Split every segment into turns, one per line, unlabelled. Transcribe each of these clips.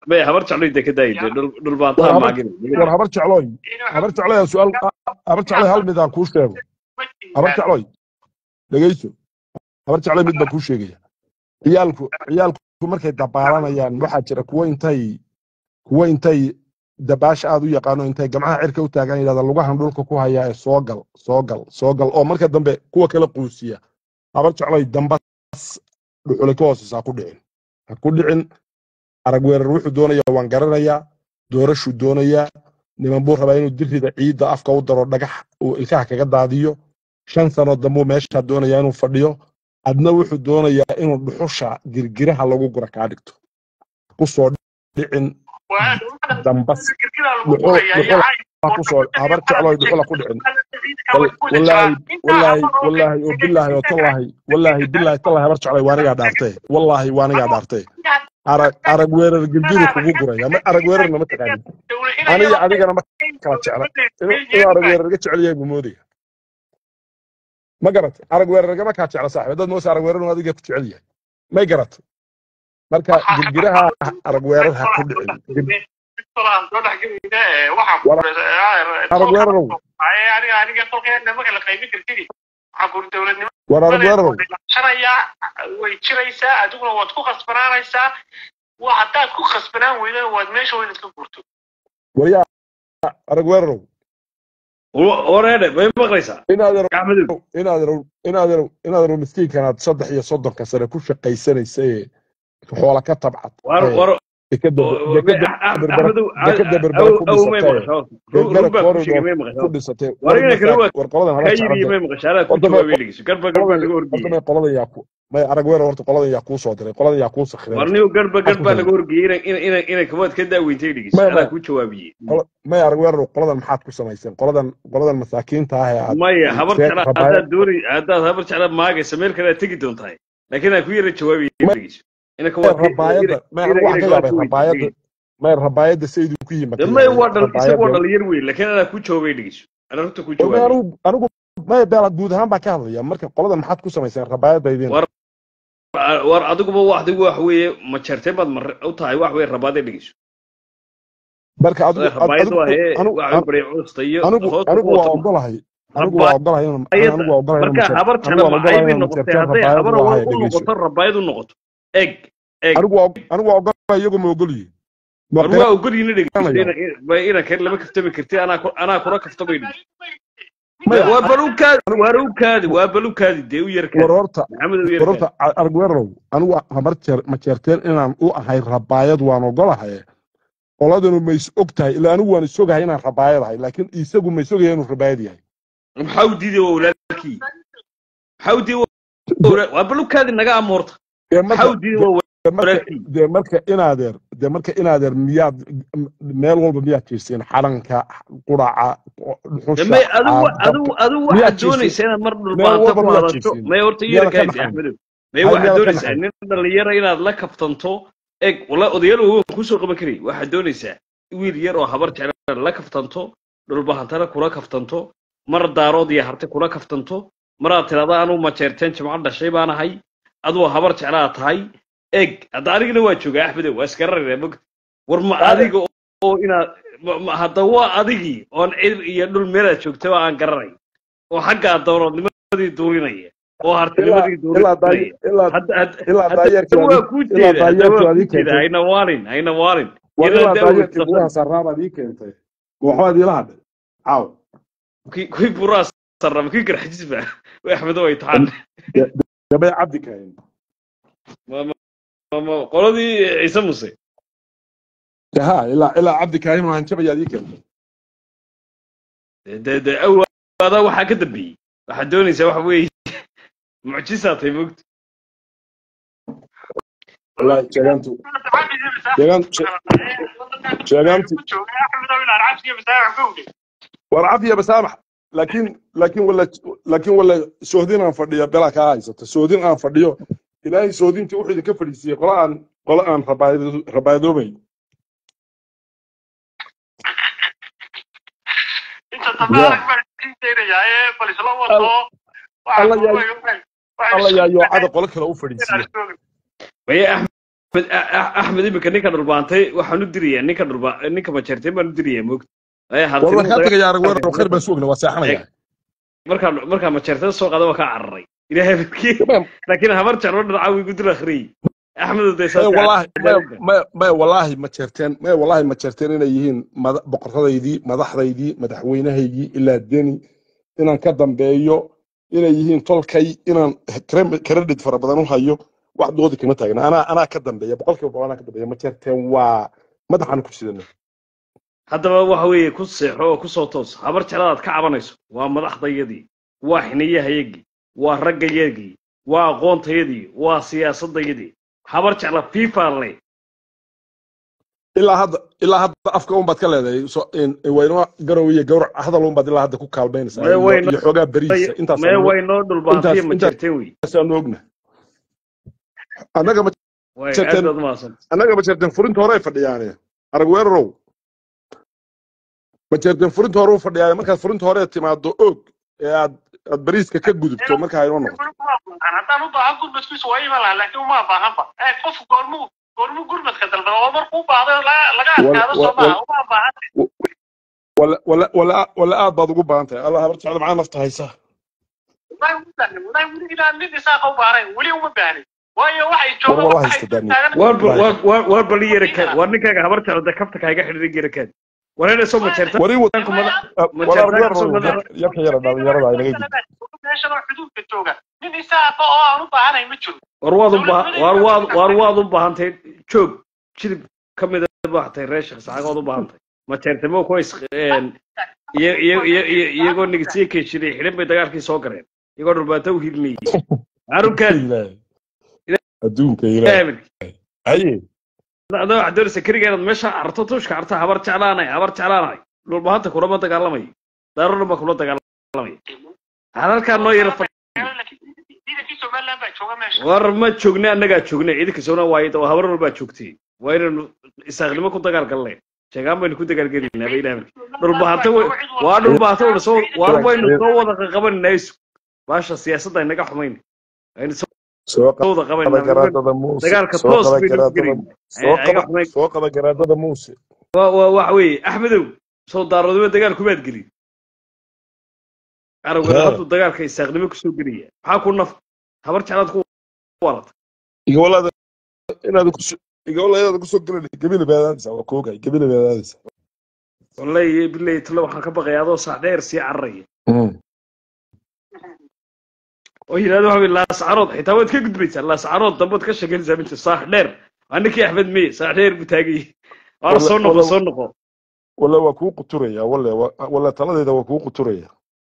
may habar jeclo inta ka daayide dhul dhul baan
war
taa
habar
maagin
war habar jeclooy habar jeclooy aan su'aal habar jeclooy hal mid aan kuu sheego habar jeclooy dhegeyso habar jeclooy mid baan kuu sheegaya ciyaalku ciyaalku markay dabaalanayaan waxaa jira kuwo intay kuwo intay dabaasha aad u yaqaano intay gamcaha cirka u taagan yidhahda lugahan dhulka ku hayaa ee soo gal soo gal soo gal oo marka dambe kuwa kala quusiya habar jeclooy dambas dhuxule ka hooseysa ha ku dhicin ha ku dhicin arag weerar wuxuu doonaya waan garanayaa doorashuu doonayaa niman buu rabaa inuu dirrida ciidda afka u daro dhagax uu ilkaha kaga daadiyo shan sano dambuu meeshaa doonaya inuu fadhiyo adna wuxuu doonayaa inuu dhuxusha girgiraha lagu gura kaa dhigto kusoo dhicin dambas dhuxul dhuxul ha kusoo habar jeclooy dhuxula ku dhicin wal- wallaahi wallaahi wallaahi oo bilaahi oo tallaahi wallaahi bilaahi tallaahi habar jeclooy waanigaa dhaartee wallaahi waanigaa dhaartee arag arag weerar girgiru kugu guraya ma arag weerarna ma taqaanin aniga adigana ma kala jecla inuu inuu arag weerar ga jecel yahay buu moodaya ma garat arag weerar gama kaa jecla saaxiib dad moose arag weerar inuu adiga ku jecel yahay may garat marka girgiraha arag weerar ha ku dhicin Gir- arag weerarow war arag weerarow
way jiraysaa adiguna waad ku khasbanaanaysaa wa haddaad ku khasbanaan weydana waad meesha weynaad ka gurto
waryaa arag weerarow
wareedhe may maqlaysaa
inaad yarow
gacmadow
inaad yarow inaad yarow inaad yarow miskiinkanaad saddex iyo soddonka sare ku shaqaysanaysa ee xoola ka tabcad
war
ee
war
dekada dekada berbera
axmedow
dekada berbera ku
aw may
dhisatay
maqashaa
berbera
rug baa ku sheegay
corridor
may
ku
maqashaa
dhisatay
war
war
ina kale waa
war qoladan
kaa
habar
yiri
jeclada
may maqashaa anaa ku
horta may
jawaabay dhegeyso garba garba
qoladan
laga
horta
horgeeyey
may qoladan yaa ku may arag weerar horta qoladan yaa kuu soo diray qoladan yaa kuu sakhiray
war
horta
niyo garba
maxaad ku
garba laga
samaysaa
horgeeyey ina ina ina kabaad ka daaweyntay dhegeyso
maya
anaa
maya
ku jawaabiyey
qola- may arag weerar qoladan maxaad ku samayseen qoladan qoladan masaakiinta ah ee aad
maya habar
see
jecla
rabaayad
haddaad doonay haddaad habar jecla maagaysa meel kale aad tegi doontahay laakiin aan ku yara jawaabiyey
may
dhegeyso ina
may
kabaad ka ina
rabaayadda may
ina
anigu
ina
waxaan ka
kabaad
yaabay
ka weydiisay
rabaayadda
dhegeyso
may rabaayadda saydu ku yimi
de
ka
may
yaabay
waa dhal isagu waa
rabaayadda
dhalinyar wey laakiin anaa ku jawaabay dhegeyso anaa runta ku
war may
jawaabiyey
anigu anigu may beela guud ahaan baan ka hadlaya marka qoladan maxaad ku samayseen rabaayaddaydina
war war adiguba waxdigu wax weeye ma jarteen baad mar u tahay wax weeye rabaade dhegeyso
marka adigu ad-
rabaayadu
adigu
ahee
anigu
waxa u baray custa iyo
anigu
hoosta
anigu
ku
waa
wata
ogolahay anigu waa ogolahay inaan
rabaayada
anigu waa ogolahay inaan
marka
majeer
habar
anigu
jecla
waan
maxay
ogolahay
bay
inaan
noqotay
majeerteen
hadday
rabaayad
habar
waa
awal
haya
u
dhegeyso
noqoto rabaayad u noqoto eg eg
anigu waa anigu waa ogolahay iyagu ma ogolyihin ma
war waa ogolyiina dhegeyso
qiranaya
ina ina kale lama kaftami karti anaa ku- anaa kula kaftamay dhegeyso
maya
waa balukaadi
anigu
waa balukaadi waa balukaadi dee u
war
yarkaadi
horta
maxamed u
war
yarkaadi
horta arguerow anigu habar jeer majeerteen inaan u ahay rabaayad waan ogolahay qoladanu ma is og tahay ilaa anigu waan isogahay inaan rabaayad ahay laakiin isagu ma isogaya inuu rabaayad yahay
maxaa u diiday waa walaalkii maxaa u diiday waa waa balukaadi naga amoorta
dee
maxaa
marka
u diiday waa
dee marka
walaalkii
dee marka inaadeer dee marka inaadeer miyaad meel walba miyaad jiirsiin xalanka quraca dhuxusha
may adigu
caab-
adigu
dabka
adigu
miyaad
waxaad
jiirsiin
doonaysaa inaad mar
meel
dhulbaanta
walba
ku
miyaad
hadasho
jiirsiin
may horta
miyaadan ka
yarkaadi
naxayn
axmedow may
hay
waxaad
miyaadan ka
doonaysaa
naxayn
nin dhalinyara inaad la kaftanto eg wala odayaal waaweyn kusoo qaban karay waxaad doonaysaa wiil yar oo habar jecla la kaftanto dhulbahantana kula kaftanto mar daarood iyo harte kula kaftanto maraad tirahda anuu majeerteen jimco dhashay baan ahay aduu habar jeclaa tahay eg hadda anigana waa joogaa axmedow waa isgararayna mog war ma
Ade-
adiga oo inaad ma- ma- hadda waa adigii oon cir iyo dhul meelaad joogtaba aan garanay oo xaggaa dowladnimadii duurinaya oo
ilaa
hartinimadii
ilaa daay
duurinaya
ilaa
hadda hadda
ilaa
hadda
daayeerkii
waa
adii
kuu
ilaa
jeeda hadda waa
daayeerkii
kuu
adii
jeeda
keentay
hayna waalin hayna waalin
war
yana
ilaa
daawad
daayeerkii
safan
buuraha sarraabaad ii keentay waxbaad iila hadhay caaw
kii kuwii buraa sarrama kii garxajisba axmedo ay taxaan
gabay cabdi kahayn
Ma- ma- ma- ma- qoladii ciise muse
ha ilaa ilaa cabdi kahayn waan jabayaad ii keentay
de de awaada waxaa ka dambeeyey waxaad doonaysaa waxa weeye mucjisaa tahay mogta
wallaahi sheegaantu sheegaan sheegaanti war cafiya basaamax laakiin laakiin wala laakiin wala sohdin aan fadhiyo bela kaa haysata sohdin aan fadhiyo ilaahay sohdintii wuxuu idinka fadhiisiiyey qola aan qola aan rabaayado- rabaayadoobayn alla yaa alla yaa yoocada qolo kale u fadhiisiiya
maya Axmed A- A- axmed iminka ninka dhulbaantay waxaan u dirayaa ninka dhulba ninka majeertay baan u dirayaa moogta ee
war
hartimo
waan kaa tegaya arag weerar khayr baan sugna waa seexanaya
markaa markaa majeertada soo qaada waa kaa cararay ilaahay barkii laakiin habar jeclo dhinaca wiigu dil akhriyey axmed
maya
daysaa
wallaahi maya maya maya wallaahi ma jeerteen maya wallaahi ma jeerteen inay yihiin mada- boqoradaydii madaxdaydii madaxweynahaygii ilaa deni inaan ka dambeeyo inay yihiin tolkay inaan credit credit fara badan u hayo wax doodi kama taagna anaa anaa ka dambeeya boqolkiiba boqol anaa ka dambeeya ma jeerteen waa madaxaan ku sidana
haddaba waxa weeye ku seexo oo kusoo toos habar jecladaad ka cabanayso waa madaxdayadii waa xiniyahayagii waa raggayagii waa aqoontayadii waa siyaasadayadii habar jecla fifa le
ilaa hadda ilaa hadda afka un baad ka leedahay so in- in waynoo garow iyo gawrac hadal un baad ilaa hadda ku kaalmaynaysaa
Maya
iyo
wayno-
iyo xoogaa beriisa intaas
mee way noo dhulbaantiya
intaas-
ma
intaas-
jirteen wey
aanu ogna annaga ma
way
Jirteen-
aad baad mahadsan
annaga ma jeerteen furinta hore ay fadhiyaane arag weerarow ma jeerteen furinta hore u fadhiyaane markaad furinta hore timaado og ee aad aad bariiska ka gudubto marka aynoo noqoto
haddaan u baahan gurmadkiisu waa iman lahaa laakiin uma baahanba ee qofku goormuu goormuu gurmadka dalba oo markuu u baahdo la- laga
Wal-
adkaado soo
wal-
maaha uma baahan
wala wala wala wala aad baad ugu baahan tahay allah habar jecel maxaa nafta haysa
wallahi uma baahnin wallahi weli inaan nin isaaqa u baahnayn weli uma baahnin waayo waxay
war
joogaan
wala
waxay
haysta daani
waar
Wallahi.
waar waar waar bali yara kaad waar ninkaaga habar jeclada kafta kaaga xidhiidhin yara kaad war inay soo majeerta
wari wad
ku madax ma
wala
jeertaan
weerarow
kasoo madax
yarka yara dhalinyarada ay naga gudub
meeshan oo xuduudka jooga nin isaaqa oo aan u baahanayn ma jiro
war waad u baahan waar waad waar waad u baahantahay joog jilib ka mid a baahatay reer sheekh saxaagood u baahantahay ma jeertamo kuwa is een, iyo- iyo- iyo- iyo- iyagoo nigsiye keeshiray xidhan bay dagaalkii soo gareen iyagoo dhulbaanta u hilinayay arunkaad
Ilaahay. adduunka ilaahay haye
adoo waxaad doonaysa keliga inaad meesha arto tuushka arta habar jeclaanay habar jeclaanay dhulbahanta kulama dagaalamayo daarona baa kula dagaalamaya halkaa noo yara fadhi
ciidankii somaliland baa jooga meesha
war ma joogna annagaa joogna ciidanka sowna waayo oo habar walbaa joogtay waa inaynu isaaqnimo ku dagaalgalnay sheegaan baynu ku dagaalgelaynaa ba ilaah dhulbahanta waa dhulbahanta waynu soo waar waynu soo wada qabanayna isu baasha siyaasadda inaga xumayn aynu soo
soo
wada
qaba
qabanayna
garaadada muuse
dagaalka
soo
toos
qaba
baynu
garaadada
gelayna
soo
ayaga
qaba
xumayn
soo qaba garaadada muuse
waa waa waxa weeye axmedow soo daaroodimo dagaal kumaad gelin aragwada
Haa.
hadduu dagaalka isaaqnimo kusoo gelaya maxaa ku naf habar jeclaad ku warata
igawalaada inaad ku igawala inaad ku soo galan gabila baadaadisa waa koogay gabila baadaadisa
wallahi billahi talo waxaan ka baqaya adoo saac dheer sii cararaya oo yidhahdo waxa weye laascarood xitaa waad ka gudbaysaa laascarood dambe waad ka sheeganaysaa minta saax dheer waa ninkii axmed meye saax dheer buu taagayay waana
Walla-
soo noqo
walla-
soo noqo
wala waa kuu quturaya wale wa- wala taladeeda waa kuu quturaya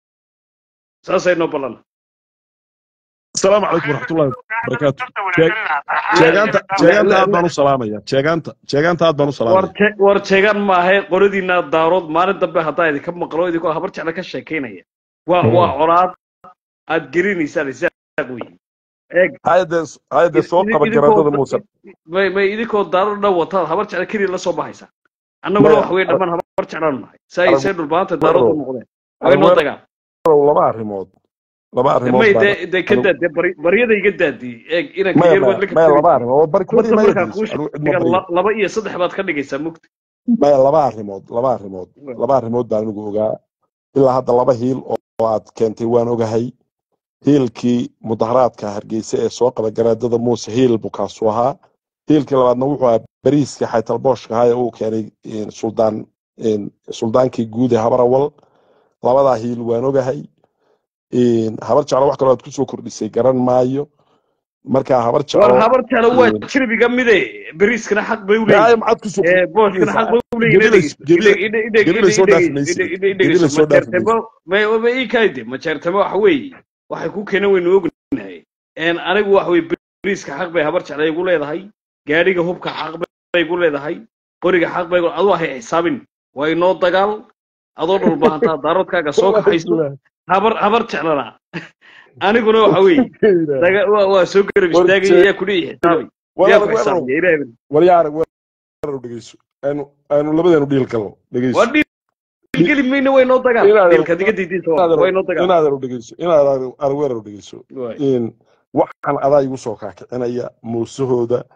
saasay noo ballan
asalaamu calaykum waraxmatullahi wabarakaatu jeegaanta jeegaanta aad baan u salaamaya jeegaanta jeegaanta aad baan u
war
salaamaya
je- war jeegaan maahe qoradiina daarood maalin dambe haddaa idinka maqlo idinkoo habar jecla ka sheekaynaya waa
Mm.
waa colaad aad gelinaysaan isaaq wey eeg
hayadee hayadee soo qaba
idinkoo-
garaadada muuse
may may idinkoo daarood dhan wataad habar jecla keliya la soo baxaysaa annaguna
Maya,
wax wey dhammaan habar jeclaan nahay saa
arag-
isay dhulbaanta daarood u noqdeen way noo
arag-
dagaan
laba arrimood laba arrimood
may
baan-
dee dee ka daad dee bari- baryada iga daadiyey eeg inanka
maya
yar waad
maya
la
maya laba
kabtagaysaa
arrimood oo bari
marka
kubadii maya
markaa kuu
geliso anigu cid ma
sheegan
baryo
la- laba iyo saddex baad ka dhigaysaa mugta
maya laba arrimood laba arrimood laba arrimood baan anigu ogaa ilaa hadda laba hiil oo oo aad keentay waan ogahay hiilkii mudaharaadka hargeysa ee soo qaba garaadada muuse hiil buu kaasu ahaa hiilkii labaadna wuxuu ahaa bariiska xaytalbooshka ahaa ee uu keenay een, suldaan een, suldaankii guud ee habarawal labadaa hiil waan ogahay een, habar jeclo wax kaloo aad kusoo kordhisay garan maayo marka habar
war
jeclo
habar jecla waa
Mm.
jirbiga mide beriiskana xaq bay u
Daayo
leeyihin
maxaad kusoo
ee booshkana xaq bay u leeyihin
Gebilays- gebila- gebilay soo dhaafinaysa. Gebilay soo
majeertemo ma ii kaayde majeertemo waxa weeye waxay ku keenan waynu ognahay een anigu waxa weye beriiska xaq bay habar jecla igu leedahay gaadhiga hubka xaq bay igu leedahay qoriga xaq bay igu- aduu hay xisaabin waa inoo dagaal adoo dhulbahantaa daaroodkaaga soo kaxayso habar habar jeclana aniguna waxa weeye daga- waa waa soo garab
War
istaagay
jee-
yaa kudhihi xisaabay yaa ku xisaabiya ilaahay bari.
waryaar weerar dhegeyso aanu aanu labadeenu dhiil galno dhegeyso
waa dhiil geli mayna way noo dagaan
Inaad-
dhiilka diga diidiisa waa way noo dagaan
inaad dhegeyso inaad aan weerar dhegeyso
Waay.
in waxaan adaa igu soo kaakicinaya muusahooda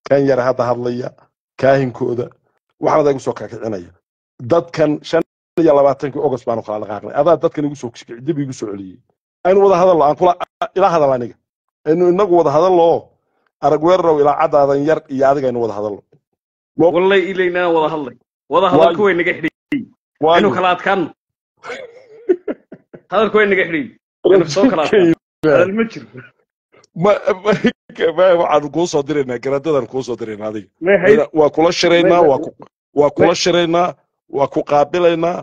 kan yara hadda hadlaya kaahinkooda waxaanada igu soo kakicinaya dadkan shan iyo labaatankii ogos baanu kala dhaqaaqnay adaa dadkan igu soo kici dib igu soo celiyey aynu wada hadallo aan kula ila hadal aniga aynu inagu wada hadallo arag weerarow ilaa caddaadan yar iyo adiga aynu wada hadallo
wallay ilaynaa wada hadlay wada hadalku way naga xidhiy aynu kala adkaano hadalku way naga xidhiy aynu soo kala adkaano hadal ma jiro
waxaanu kuu soo diraynaa garaadadan kuu soo diraynaa adiga waa kula shiraynaa waa kula shiraynaa waa ku qaabilaynaa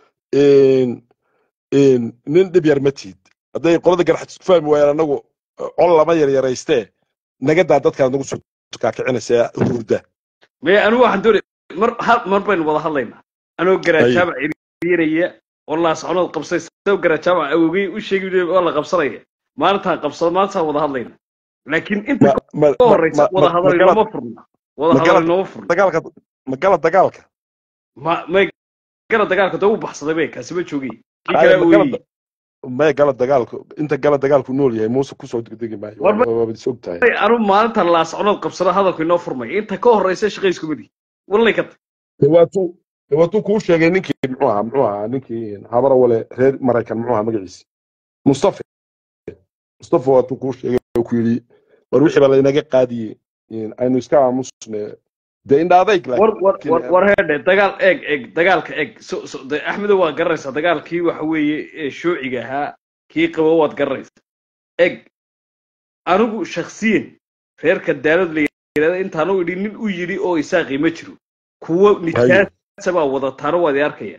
nin dhib yar ma tiid hadday qolada garaxad isku fahmi waayaan anagu col lama yaryaraystee nagadaa dadkaan nagu soo kaakicinaysa hurda
maya anigu waxaan doonay mar hal mar baynu wada hadlaynaa anoo garaajaaba ciriiraya oo laasconood qabsay sao garaajaaba awogey u sheegi waa la qabsanaya maalintaan qabsado maalintaan wada hadlayna laakiin inta ka horeysa wada hadal inooma furna wada hadal inooma furna
dagaalka ma gala dagaalka
ma may gala dagaalka dee u baxsaday bay kaasi ma joogay kii kale ooyey
may gala dagaalku inta gala dagaalku nool yahay muuse kusoo degdegi maayo waabad is og tahay
anu maalinta laasconood qabsado hadalku inoo furmay inta ka horeysa shaqaysku madi wallay ka tay
waatuu waatuu kuu sheegay ninkii muxuu ahaa muxuu ahaa ninkii habara wale reer maraykan muxuu ahaa magaciisi mustafa mustafa waatuu kuu sheegay oo ku yidhi war wixii baa laynaga qaadiyey aynu iska aamusne dee indha adayg
war heedhe dagaal eeg eeg dagaalka eeg axmedo waad garanaysaa dagaalkii waxa weeye shuuciga ahaa kii qabo waad garanaysaa eeg anigu shaksiyan reerka daalad la yidhahda intaanu idhi nin u yidhi oo isaaqi ma jiro kuwo nijaasa baa wadataano waad i arkaya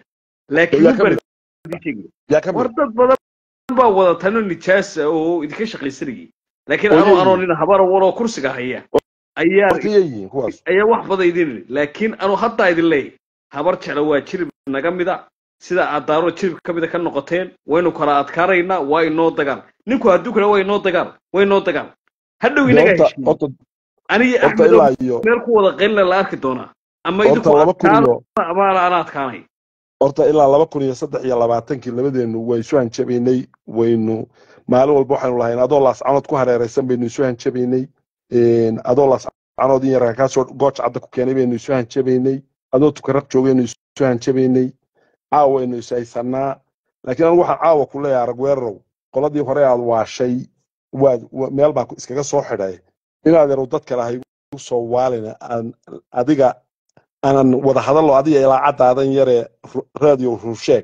laakiin war dad badan baa wadataano nijaasa oo idinka shaqaysanayay laakiin anoo anoo nin habara waloo kursiga haya ayaa ayaa wax badan idin laakiin anuu haddaa idin leeyahy habar jecla waa jirib naga mida sida aad daaro jirib ka mida ka noqoteen waynu kala adkaanaynaa waa inoo dagaal ninku hadduu kale waa inoo dagaal waa inoo dagaal hadhow inaga heshiiye aniga axmedo meel ku wada qaylina la arki doonaa ama idinku adkaano ama ana adkaanay
horta ilaa laba kun iyo saddex iyo labaatankii labadeenu waa isu hanjabaynay waynu maalin walba waxaynu lahayn adoo laascanood ku hareeraysan baynu isu hanjabaynay adoo laascanood in yarka kaasoo gooc cadda ku keenay baynu isu hanjabaynay adoo tukaraq joogaynu isu hanjabaynay caawaynu is haysanaa laakiin anigu waxaan caawa ku leeyahay arag weerarow qoladii hore aad waashay waad meel baan iskaga soo xidhay inaad yarow dad kale hay u soo waalina aan adiga aanan wada hadallo adiga ilaa caddaadan yaree radio ruusheeg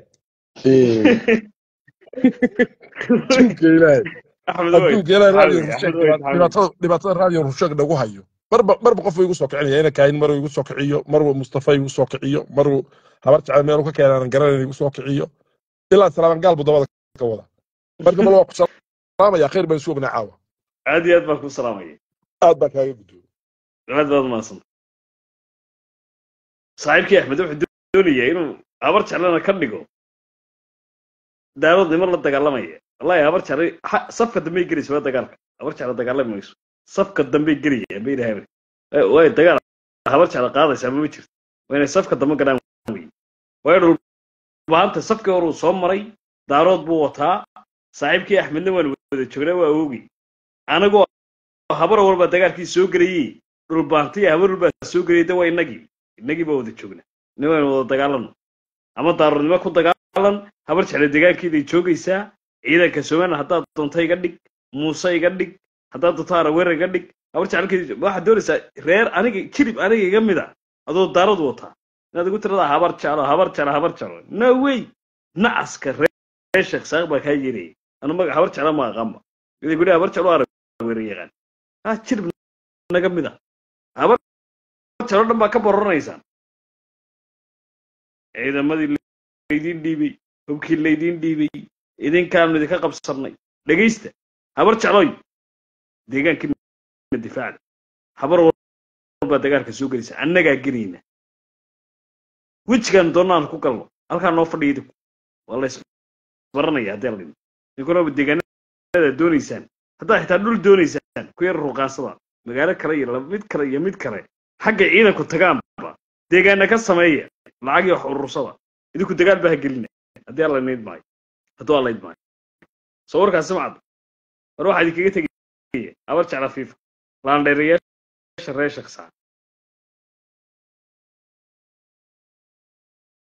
adduunka ilaahay adduunka ilaahay radio ruusheeg dhibaatada radio ruusheeg nagu hayo marba marba qof igu soo kicinaya ina kaahin maruu igu soo kiciyo maruu mustafa igu soo kiciyo maruu habar jecel meelu ka keenaanan garanayn igu soo kiciyo ilaa salaaman gaal buu dabada ka wada marka bal waa ku salaamaya khayr baan isu ognaa caawa
aad iyo aad baan ku salaamaya
aad baan kaaga gudooy
aad baad umahadsan saaxiibkii axmed wuxuu doonayaa inuu habar jeclana ka dhigo daawad niman la dagaalamaya wallahi habar jeclay safka dambey gelaysa waa dagaalka habar jecla dagaalami mayso safka dambey gelaya ma ilahay way dagaal habar jecla qaadaysa ama ma jirto waa inay safka dambe galaan wey waayo dhulbaanta safkii hore uu soo maray daarood buu wataa saaxiibkii axmedna waan wada joognaa waa oogay anagoo habar walba dagaalkii soo gelayey dhulbaantiya habar walbaa soo gelayay de waa inagii inagii baa wada joognaa ina waynu wada dagaalano ama daaroodnimo ku dagaalan habar jecla degaankeeday joogaysaa ciidanka somaliland haddaad doonto iga dhig muuse iga dhig haddaad doonto araweer iga dhig habar jeclkeedi waxaad doonaysaa reer aniga jirib aniga iga mid a adoo daarood wataa inaad igu tiradaa habar jeclo habar jeclo habar jeclo no way nacaska reer sheekh saaq baa kaa yeelaya anu maga habar jeclo ma aqaanba iday gudhi habar jeclo araweer yaqaan ha jirib naga mid a habar jeclo dhan baa ka bororanaysaan ciidamadii laydin dhiibay hubkii laydin dhiibay idinkaanu idinka qabsannay dhegaysta habar jecloy deegaankiina difaacda habar walbaa dagaalka soo gelaysa annagaa gelayna wejigaan doonaan ku galno halkaa noo fadhiya idinku waa la isbaranaya haddii la dhimo ninkunaba deegaanada doonaysaan haddaad xitaa dhul doonaysaan ku yar ruqaansada magaalo kale iyo mid kale iyo mid kale xagga ciidanku tagaanba deegaana ka sameeya lacag iyo wax urursada idinku dagaal baa ha gelina haddii alla nayd maayo hadduu alla id maayo soo warkaasi macad war waxaa idinkaga tegaya habar jecla fiifa laandheerayaasha beesha reer shaqsaa